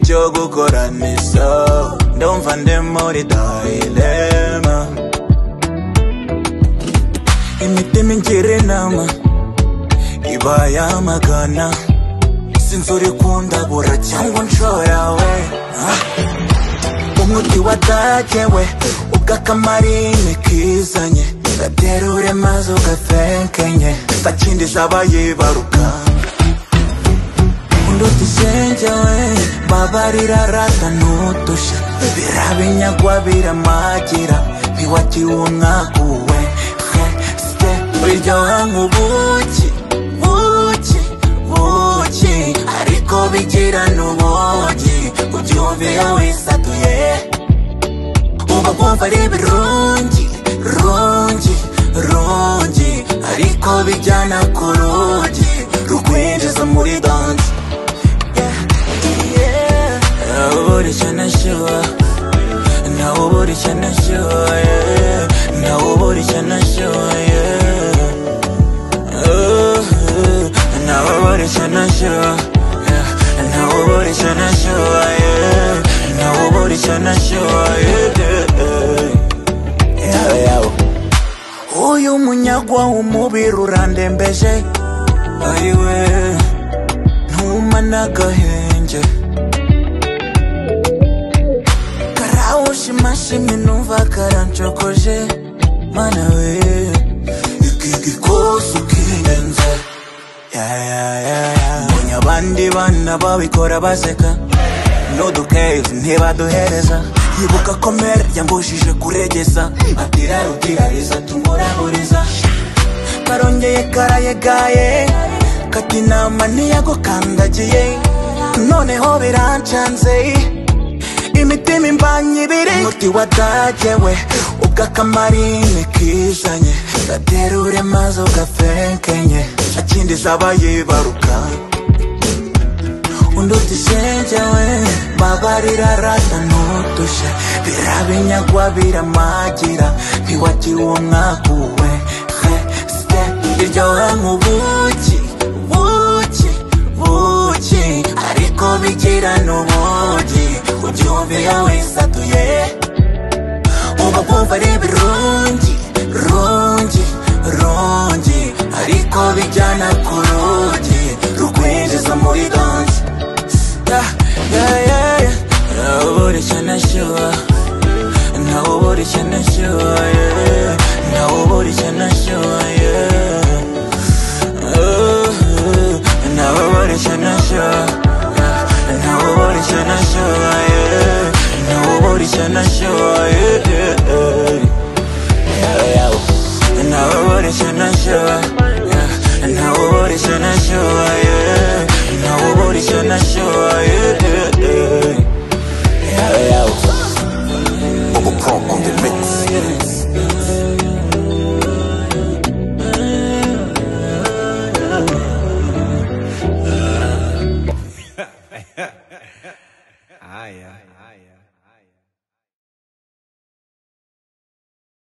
yo gukora misa ndumva ndi muri dayilema imitima ingira inama ibayamagana sinzi uri kundabura cyangwa unshora we Ah. umuti watagewe ubwo akamarine kizanye gaterure maze ugafenkenye ntakindi zaba yibaruka unduta isenge we babarira rata n'udushya birabinyagwa biramagira ntiwagiwe umwaguwe he site biryoha nk'ubuki buki buki ariko bigira n'ubugi ubyumve iyo wisatuye uba wumva ari ibirungi rungi rungi ariko bijyana ku rugi rukwinjiza muri danse nawuburishya nashyuha nawuburishya nashyuha nawuburishya nashyuha nawuburishya nashyuha nawuburishya nashyuha nawuburishya nashyuha uyu munyagwa w'umubiri urandembeje ariwe ntuma n'agahenge karawushimashimye numva karancokoje mana we iki gikosi ukirenze Ya, ya, ya, ya. mbonye abandi bana babikora baseka n'udukeyi ntibaduhereza yibuka ko mere yambujije kuregeza atira rutirariza tumuraburiza karongeye karayegaye kati inama ntiyagukandagiye noneho birancanze imitima imbanye ibiri umuti wadagewe ubwo akamarine kizanye gaterure maze ugafenkenye nta kindi zaba yibaruka unduta isenge we babarira rata n'udushya birabinyagwa biramagira ntiwagiwe umwaguwe he site iryoha nk'ubuki buki buki ariko bigira n'ubugi ubyumve iyo wisatuye uba wumva ari ibirungi rungi rungi ariko bijyana ku rugi rukwinjiza muri danse nawuburishya nashyuha nawuburishya nashyuha nawuburishya nashyuha nawuburishya nashyuha nawuburishya nashyuha nawuburishya nashyuha nawuburishya nashyuha nawuburishya nashyuha nawuburishya nashyuha